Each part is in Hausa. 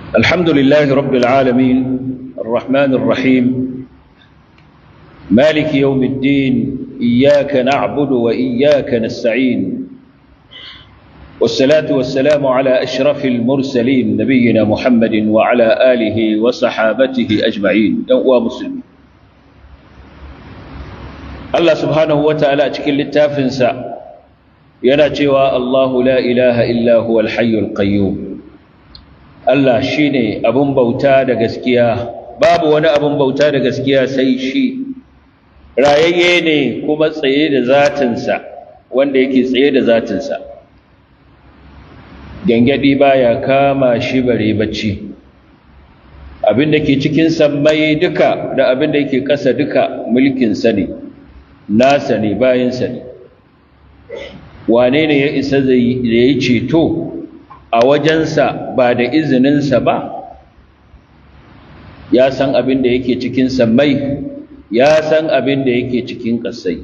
الحمد لله رب العالمين الرحمن الرحيم مالك يوم الدين إياك نعبد وإياك نستعين والصلاة والسلام على أشرف المرسلين نبينا محمد وعلى آله وصحابته أجمعين يوم مسلمين الله سبحانه وتعالى أتكل التافنسا يناتوا الله لا إله إلا هو الحي القيوم Allah shi ne abin bauta da gaskiya babu wani abin bauta da gaskiya sai shi rayayye ne kuma tsaye da zatinsa wanda yake tsaye da zatinsa gangadi baya kama shi bare bacci abin da ke cikin sammai duka da abin da yake ƙasa duka mulkinsa ne nasa ne bayansa ne wane ne ya isa da ya yi ceto a wajensa ba da izininsa ba ya san abin da yake cikin sammai ya san abin da yake cikin ƙasai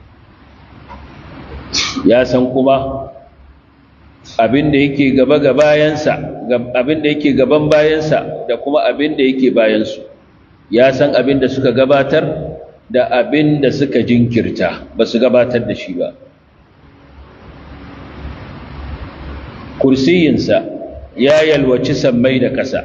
ya san kuma abin da yake gaba ga bayansa abin da yake gaban bayansa da kuma abin da yake bayansu ya san abin da suka gabatar da abin da suka jinkirta ba su gabatar da shi ba kursiyinsa ya yalwaci sammai da ƙasa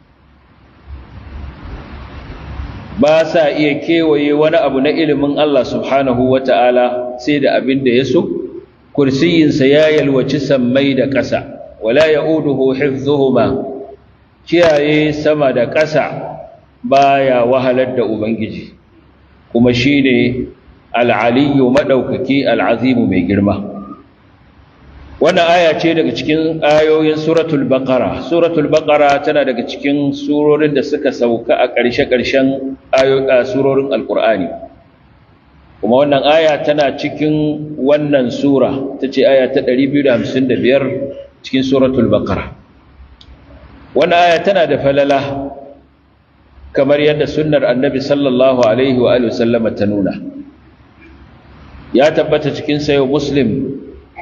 ba sa iya kewaye wani abu na ilimin Allah subhanahu wa ta'ala sai da abin da ya so kursiyinsa ya yalwaci sammai da ƙasa wala ya uduhu hifzuhuma kiyaye sama da ƙasa baya wahalar da ubangiji kuma shine al'aliyu maɗaukaki al'azimu mai girma wannan aya ce daga cikin ayoyin suratul baqara suratul baqara tana daga cikin surorin da suka sauka a ƙarshe-ƙarshen ayoyin surorin alqur'ani kuma wannan aya tana cikin wannan sura tace aya ta 255 cikin suratul baqara wannan aya tana da falala kamar yadda sunnar annabi sallallahu alaihi wa alihi wasallama ta nuna ya tabbata cikin sayo muslim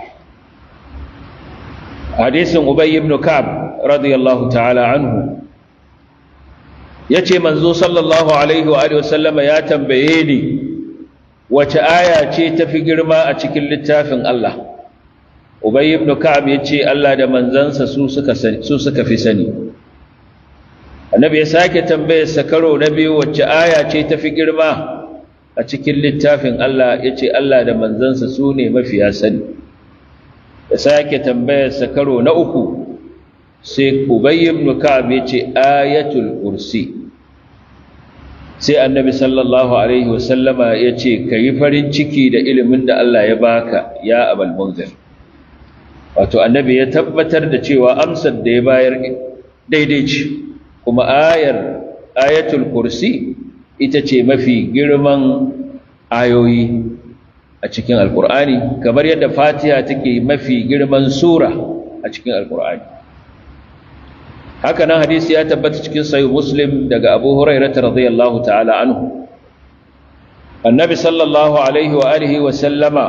hadisin Ubay ibn Ka'ab radiyallahu ta'ala anhu yace manzo sallallahu alaihi wa alihi wasallama ya tambaye ni wace aya ce tafi girma a cikin littafin Allah Ubay ibn Ka'ab yace Allah da manzansa su suka su suka fi sani Annabi ya sake tambayar sa karo na biyu wace aya ce tafi girma a cikin littafin Allah yace Allah da manzansa su ne mafiya sani da sake tambayarsa karo na uku sai Ubay ibn Ka'ab yace ayatul kursi sai Annabi sallallahu alaihi wasallama yace kai farin ciki da ilimin da Allah ya baka ya Abul Munzir wato Annabi ya tabbatar da cewa amsar da ya bayar daidai ce kuma ayar ayatul kursi ita ce mafi girman ayoyi a cikin alkur'ani kamar yadda fatiha take mafi girman sura a cikin alkur'ani haka nan hadisi ya tabbata cikin sahih muslim daga abu hurairah radiyallahu ta'ala anhu annabi sallallahu alaihi wa alihi wa sallama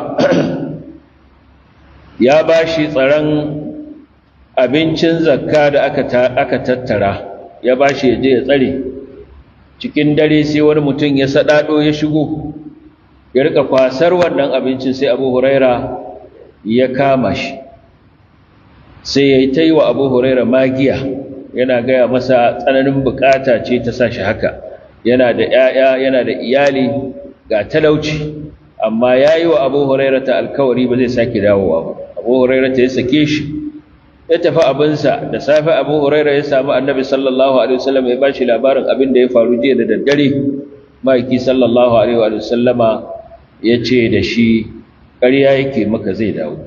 ya bashi tsaron abincin zakka da aka aka tattara ya bashi ya je ya tsare cikin dare sai wani mutum ya sadado ya shigo ya rika kwasar wannan abincin sai abu huraira ya kama shi sai ya yi ta yi wa abu huraira magiya yana gaya masa tsananin bukata ce ta sa shi haka yana da ‘ya'ya yana da iyali ga talauci amma ya yi wa abu huraira ta alkawari ba zai sake dawowa ba abu huraira ta ya sake shi ya tafi abinsa da safe abu huraira ya samu annabi sallallahu alaihi wasallam ya ba shi labarin abin da ya faru jiya da daddare ma'aiki sallallahu alaihi wasallama ya ce da shi ƙarya yake maka zai dawo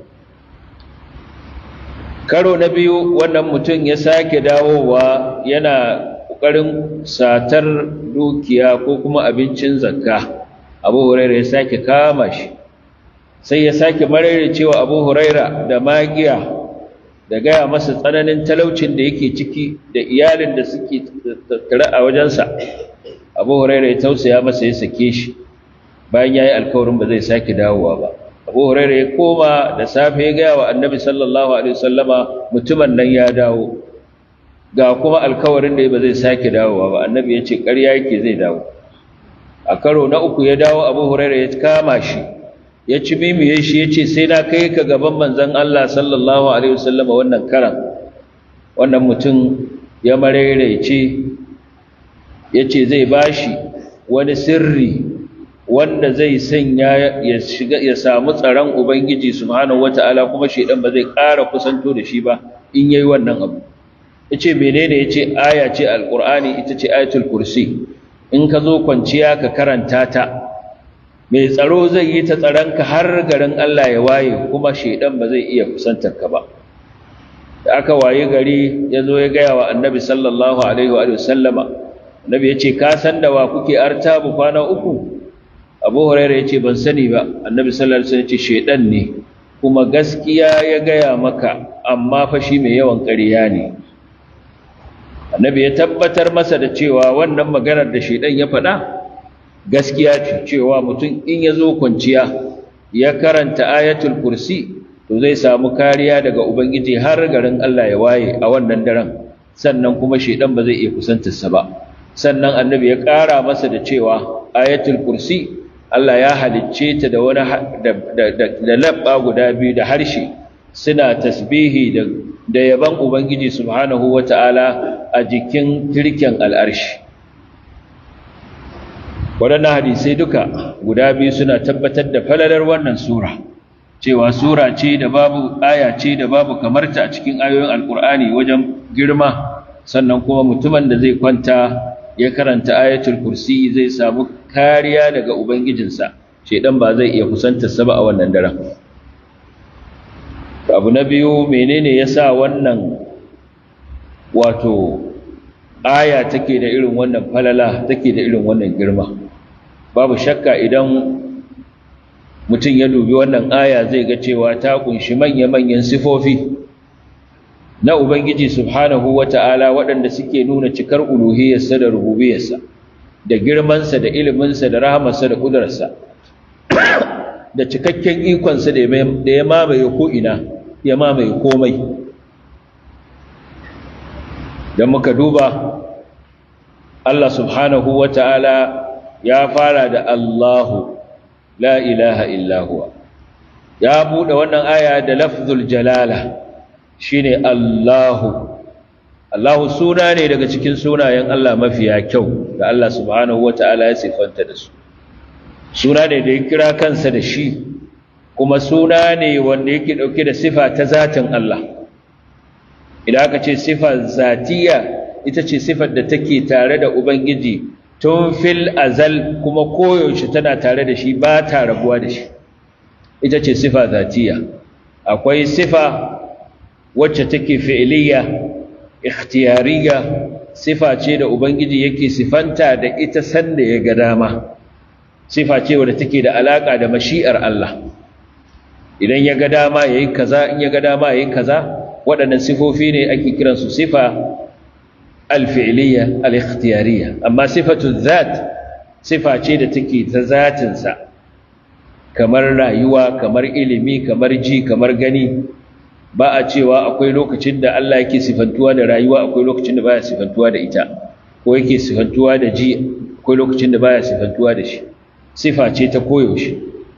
karo na biyu wannan mutum ya sake dawowa yana ƙoƙarin satar dukiya ko kuma abincin zakka abu huraira ya sake kama shi sai ya sake marere cewa abu huraira da magiya da gaya masa tsananin talaucin da yake ciki da iyalin da suke tattare a wajensa abu huraira ya tausaya masa ya sake shi bayan ya yi alkawarin ba zai sake dawowa ba abu huraira ya koma da safe ya gaya wa annabi sallallahu alaihi wasallama mutumin nan ya dawo ga kuma alkawarin da ba zai sake dawowa ba annabi ya ce ƙarya yake zai dawo a karo na uku ya dawo abu huraira ya kama shi ya ci mimiye shi ya ce sai na kai ka gaban manzon Allah sallallahu alaihi wasallama wannan karan wannan mutum ya maraice ya ce zai bashi wani sirri wanda zai sanya ya shiga ya samu tsaron ubangiji subhanahu wataala kuma shedan ba zai ƙara kusanto da shi ba in yayi wannan abu yace menene yace aya ce alqur'ani ita ce ayatul kursi in ka zo kwanciya ka karanta ta mai tsaro zai yi ta tsaronka har garin Allah ya waye kuma shedan ba zai iya kusantar ka ba da aka waye gari ya zo ya gaya wa annabi sallallahu alaihi wa sallama annabi ya ce ka san da wa kuke artabu kwana uku abu huraira ya ce ban sani ba annabi sallallahu alaihi wasallam ya ce shedan ne kuma gaskiya ya gaya maka amma fa shi mai yawan ƙarya ne annabi ya tabbatar masa da cewa wannan maganar da shedan ya faɗa gaskiya ce cewa mutum in ya zo kwanciya ya karanta ayatul kursi to zai samu kariya daga ubangiji har garin Allah ya waye a wannan daren sannan kuma shedan ba zai iya kusantarsa ba sannan annabi ya ƙara masa da cewa ayatul kursi Allah ya halicce ta da wani da labba guda biyu da harshe suna tasbihi da da yaban ubangiji subhanahu wata'ala a jikin tirken al'arshi waɗannan hadisai duka guda biyu suna tabbatar da falalar wannan sura cewa sura ce da babu aya ce da babu kamarta a cikin ayoyin alkur'ani wajen girma sannan kuma mutumin da zai kwanta ya karanta ayatul kursi zai samu kariya daga ubangijinsa shedan ba zai iya kusantarsa ba a wannan daren abu na biyu menene yasa wannan wato aya take da irin wannan falala take da irin wannan girma babu shakka idan mutum ya dubi wannan aya zai ga cewa ta kunshi manya-manyan sifofi na ubangiji subhanahu wata'ala waɗanda suke nuna cikar uluhiyarsa da rububiyarsa da girmansa da iliminsa da rahamarsa da ƙudurarsa da cikakken ikonsa da ya mamaye ko'ina ya mamaye komai don muka duba Allah subhanahu wa ta'ala ya fara da Allahu la ilaha illahuwa ya buɗe wannan aya da lafzul jalala shine Allahu Allahu suna ne daga cikin sunayen Allah mafiya kyau da Allah subhanahu wa ta'ala ya siffanta da su suna ne da ya kira kansa da shi kuma suna ne wanda yake ɗauke da sifa ta zatin Allah idan aka ce sifa zatiya ita ce sifar da take tare da Ubangiji tun fil azal kuma koyaushe tana tare da shi ba ta rabuwa da shi ita ce sifa zatiya akwai sifa wacce take fi'iliya ikhtiyariya sifa ce da Ubangiji yake sifanta da ita sanda ya ga dama sifa ce wadda take da alaka da mashi'ar Allah idan ya ga dama yayi kaza in ya ga dama yayi kaza waɗannan sifofi ne ake kiransu sifa alfi'liya al-ikhtiyariya amma sifatu zat sifa ce da take ta zatinsa kamar rayuwa kamar ilimi kamar ji kamar gani ba a cewa akwai lokacin da Allah yake sifantuwa da rayuwa akwai lokacin da baya sifantuwa da ita ko yake sifantuwa da ji akwai lokacin da baya sifantuwa da shi sifa ce ta koyaushe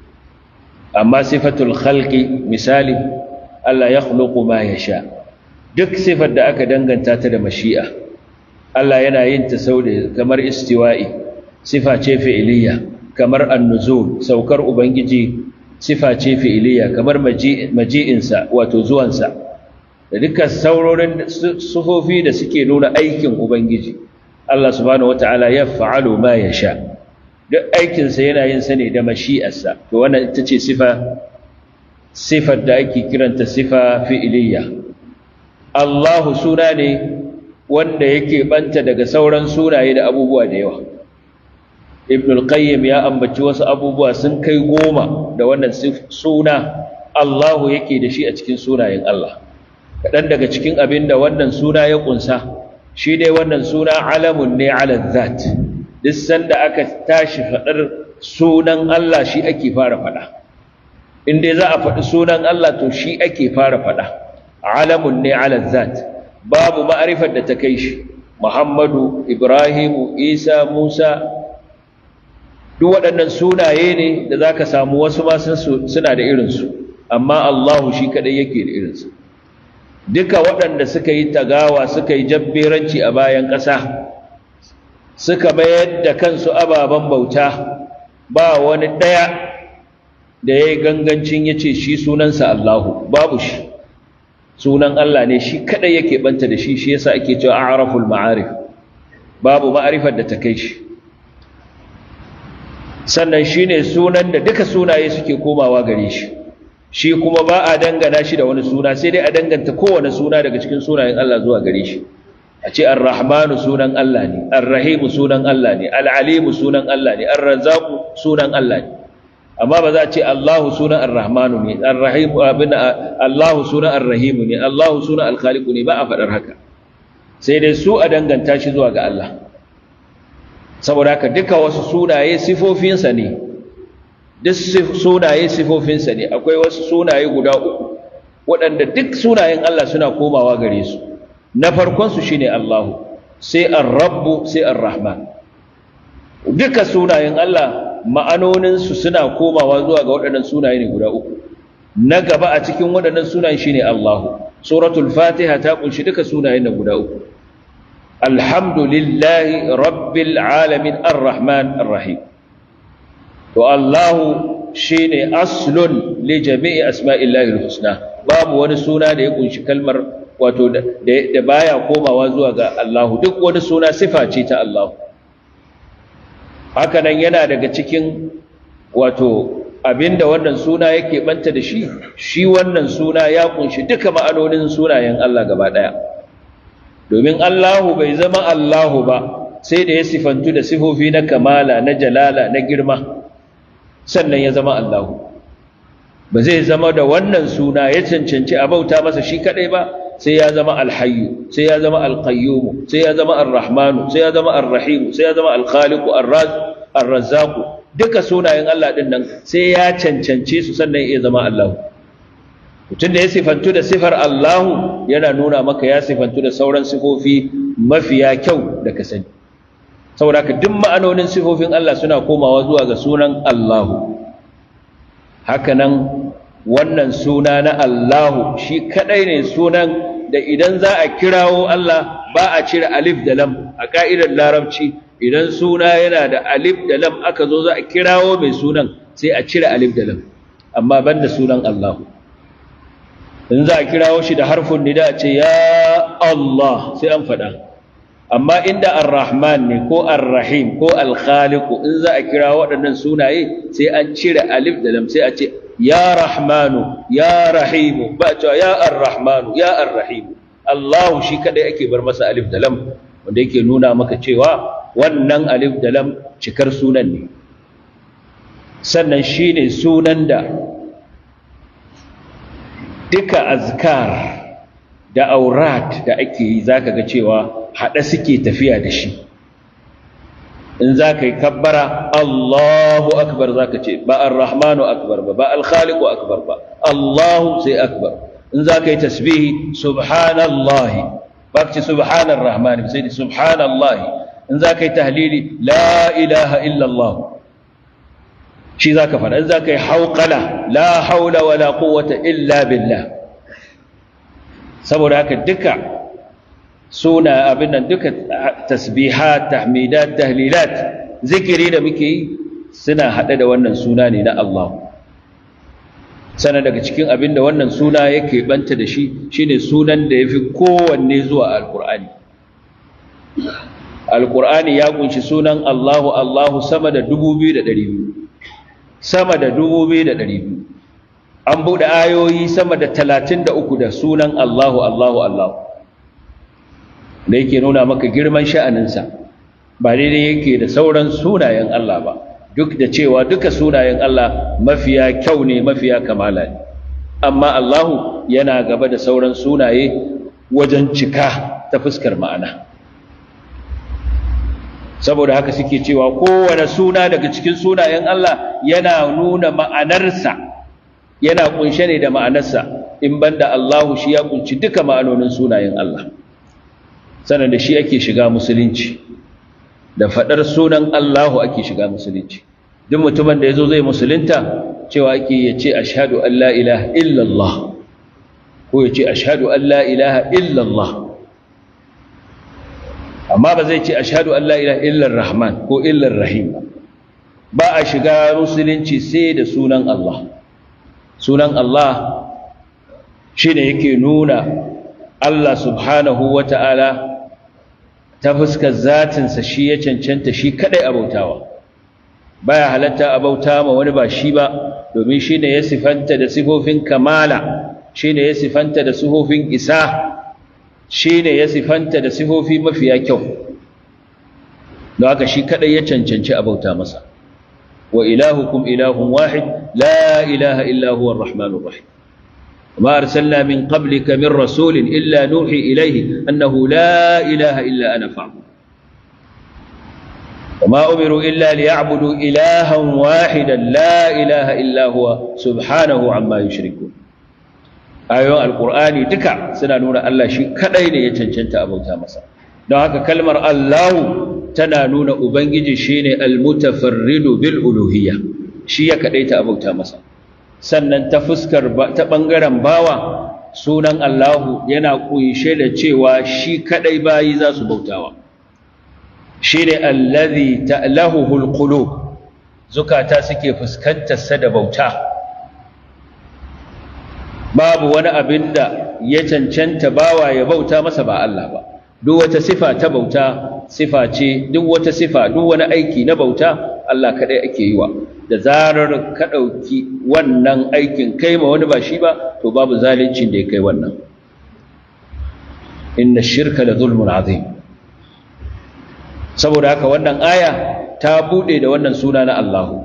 amma sifatul khalqi misali Allah ya khluqu ma yasha duk sifar da aka danganta ta da mashi'a Allah yana yin ta sau da kamar istiwa'i sifa ce fi'iliya kamar annuzul saukar ubangiji sifa ce fi'iliya kamar maji'insa wato zuwansa da dukkan saurorin sufofi da suke nuna aikin ubangiji Allah subhanahu wata'ala ya fa'alu ma yasha duk aikinsa yana yin sa ne da mashi'arsa to wannan ita ce sifa sifar da ake kiranta sifa fi'iliya Allahu suna ne wanda yake banta daga sauran sunaye da abubuwa da yawa Ibn al-Qayyim ya ambaci wasu abubuwa sun kai goma da wannan suna Allahu yake da shi a cikin sunayen Allah kaɗan daga cikin abin da wannan suna ya ƙunsa shi dai wannan suna alamun ne ala zat duk sanda aka tashi faɗar sunan Allah shi ake fara faɗa in dai za a faɗi sunan Allah to shi ake fara faɗa alamun ne ala zat babu ma'arifar da ta kai shi Muhammadu Ibrahimu Isa Musa duk waɗannan sunaye ne da za ka samu wasu ma suna da irinsu amma Allahu shi kaɗai yake da irinsu duka waɗanda suka yi tagawa suka yi jabberanci a bayan ƙasa suka mayar da kansu ababen bauta ba wani ɗaya da ya yi gangancin ya ce shi sunansa Allahu babu shi sunan Allah ne shi kaɗai yake ɓanta da shi shi yasa ake cewa a'raful ma'arif babu ma'arifar da ta kai shi sannan shi ne sunan da duka sunaye suke komawa gare shi shi kuma ba a dangana shi da wani suna sai dai a danganta kowane suna daga cikin sunayen Allah zuwa gare shi a ce ar-rahmanu sunan Allah ne ar-rahimu sunan Allah ne al-alimu sunan Allah ne ar-razzaqu sunan Allah ne amma ba za a ce Allahu sunan ar-rahmanu ne ar-rahimu abin Allahu sunan ar-rahimu ne Allahu sunan al-khaliqu ne ba a faɗar haka sai dai su a danganta shi zuwa ga Allah saboda haka duka wasu sunaye sifofinsa ne duk sunaye sifofinsa ne akwai wasu sunaye guda uku waɗanda duk sunayen Allah suna komawa gare su na farkonsu shine Allahu sai ar-rabbu sai ar-rahman duka sunayen Allah ma'anoninsu suna komawa zuwa ga waɗannan sunaye ne guda uku na gaba a cikin waɗannan sunayen shine Allahu suratul fatiha ta kunshi duka sunayen nan guda uku alhamdulillahi rabbil alamin arrahman arrahim to Allahu shine aslun li jami'i asma'illahi alhusna babu wani suna da ya kunshi kalmar wato da baya komawa zuwa ga Allahu duk wani suna sifa ce ta Allahu haka nan yana daga cikin wato abinda wannan suna yake banta da shi shi wannan suna ya kunshi duka ma'anonin sunayen Allah gaba daya domin Allahu bai zama Allahu ba sai da ya sifantu da sifofi na kamala na jalala na girma sannan ya zama Allahu ba zai zama da wannan suna ya cancanci a bauta masa shi kadai ba sai ya zama alhayyu sai ya zama alqayyum sai ya zama arrahmanu sai ya zama arrahim sai ya zama alkhaliqu arrazzaqu duka sunayen Allah din nan sai ya cancance su sannan ya zama Allahu mutum da ya sifantu da sifar Allahu yana nuna maka ya sifantu da sauran sifofi mafiya kyau da ka sani saboda ka duk ma'anonin sifofin Allah suna komawa zuwa ga sunan Allahu hakanan wannan suna na Allahu shi kadai ne sunan da idan za a kirawo Allah ba a cire alif da lam a ka'idar larabci idan suna yana da alif da lam aka zo za a kirawo mai sunan sai a cire alif da lam amma banda sunan Allahu in za a kirawo shi da harfin nida a ce ya Allah sai an faɗa amma inda ar-rahman ne ko ar-rahim ko al-khaliq in za a kira waɗannan sunaye sai an cire alif da lam sai a ce ya rahmanu ya rahimu ba cewa ya ar-rahmanu ya ar-rahimu Allah shi kadai ake bar masa alif da lam wanda yake nuna maka cewa wannan alif da lam cikar sunan ne sannan shine sunan da duka azkar da aurat da ake yi zaka ga cewa haɗe suke tafiya da shi in za ka yi kabbara Allahu akbar za ka ce ba ar-rahmanu akbar ba ba al-khaliqu akbar ba Allahu sai akbar in za ka yi tasbihi subhanallahi ba ka ce subhanar rahmani sai da subhanallahi in za ka yi tahlili la ilaha illallah shi za ka faɗa in za ka yi hauƙala la haula wa la quwwata illa billah saboda haka duka suna abin nan duka tasbihat tahmidat tahlilat zikiri da muke yi suna haɗe da wannan suna ne na Allah sana daga cikin abin da wannan suna yake banta da shi shine sunan da yafi kowanne zuwa alqur'ani alqur'ani ya kunshi sunan Allahu Allahu sama da 2200 sama da 2200 an buɗe ayoyi sama da 33 da sunan Allahu Allahu Allahu da yake nuna maka girman sha'aninsa ba daidai yake da sauran sunayen Allah ba duk da cewa duka sunayen Allah mafiya kyau ne mafiya kamala ne amma Allahu yana gaba da sauran sunaye wajen cika ta fuskar ma'ana saboda haka suke cewa kowane suna daga cikin sunayen Allah yana nuna ma'anarsa yana kunshe ne da ma'anarsa in banda Allahu shi ya kunci duka ma'anonin sunayen Allah sannan da shi ake shiga musulunci da faɗar sunan Allahu ake shiga musulunci duk mutumin da ya zo zai musulunta cewa ake ya ce ashadu an la ilaha illallah ko ya ce ashadu an la ilaha illallah amma ba zai ce ashadu an la ilaha illar rahman ko illar rahim ba a shiga musulunci sai da sunan Allah sunan Allah shi ne yake nuna Allah subhanahu wa ta'ala ta fuskar zatinsa shi ya cancanta shi kadai abautawa baya halatta abauta ma wani ba shi ba domin shi ne ya sifanta da sifofin kamala shi ne ya sifanta da sifofin isa shi ne ya sifanta da sifofi mafiya kyau don haka shi kadai ya cancanci abauta masa wa ilahukum ilahun wahid la ilaha illa huwa ar-rahmanur rahim وما أرسلنا من قبلك من رسول إلا نوحي إليه أنه لا إله إلا أنا فاعبد وما أمروا إلا ليعبدوا إلها واحدا لا إله إلا هو سبحانه عما يشركون ayoyin alkur'ani duka suna nuna Allah shi kadai ne ya cancanta abauta masa don haka kalmar Allahu tana nuna ubangiji shine almutafarridu bil uluhiyya shi ya kadaita abauta masa sannan ta fuskar ta ɓangaren bawa sunan Allahu yana kunshe da cewa shi kadai bayi za su bautawa shi ne allazi ta'lahuhul qulub zukata suke fuskantar sa da bauta babu wani abin da ya cancanta bawa ya bauta masa ba Allah ba duk wata sifa ta bauta sifa ce duk wata sifa duk wani aiki na bauta Allah kadai ake yi wa da zarar ka ɗauki wannan aikin kai ma wani ba shi ba to babu zalincin da ya kai wannan inna shirka la zulmun azim saboda haka wannan aya ta bude da wannan suna na Allahu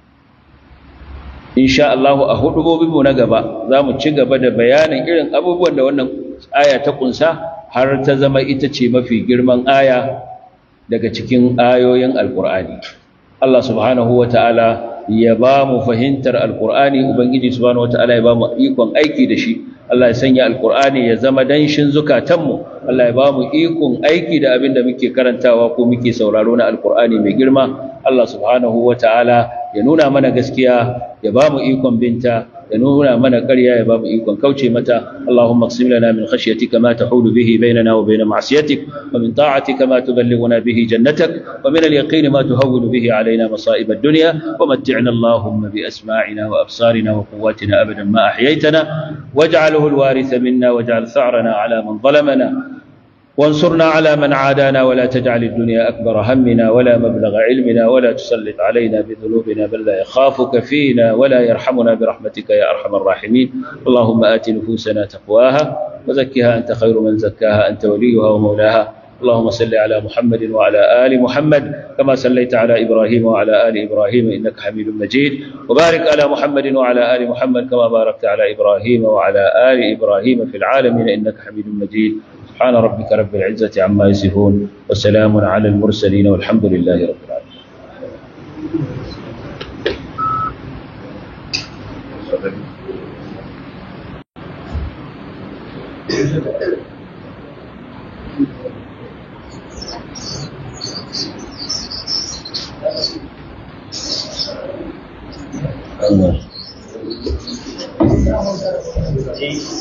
insha Allahu a hudubobinmu na gaba za mu ci gaba da bayanin irin abubuwan da wannan aya ta kunsa har ta zama ita ce mafi girman aya daga cikin ayoyin alkur'ani Allah subhanahu wa ta'ala ya ba mu fahimtar alkur'ani ubangiji subhanahu wataala ya ba mu ikon aiki da shi Allah ya sanya alkur'ani ya zama danshin zukatanmu Allah ya ba mu ikon aiki da abin da muke karantawa ko muke sauraro na alkur'ani mai girma Allah subhanahu wataala ya nuna mana gaskiya ya ba mu ikon binta ya nuna mana ƙarya ya ba mu ikon kauce mata Allahumma qsim lana min khashyatika ma tahulu bihi bainana wa bain ma'siyatik wa min ta'atika ma tuballighuna bihi jannatak wa min al-yaqini ma tuhawwinu bihi alaina masa'ib ad-dunya wa mat'ina Allahumma bi asma'ina wa absarina wa quwwatina abadan ma ahyaytana waj'alhu al-waritha minna waj'al tha'rana ala man zalamana وانصرنا على من عادانا ولا تجعل الدنيا أكبر همنا ولا مبلغ علمنا ولا تسلط علينا بذنوبنا بل لا يخافك فينا ولا يرحمنا برحمتك يا أرحم الراحمين اللهم آت نفوسنا تقواها وزكها أنت خير من زكاها أنت وليها ومولاها اللهم صل على محمد وعلى آل محمد كما صليت على إبراهيم وعلى آل إبراهيم إنك حميد مجيد وبارك على محمد وعلى آل محمد كما باركت على إبراهيم وعلى آل إبراهيم في العالمين إنك حميد مجيد سبحان ربك رب العزة عما يصفون وسلام على المرسلين والحمد لله رب العالمين Allah.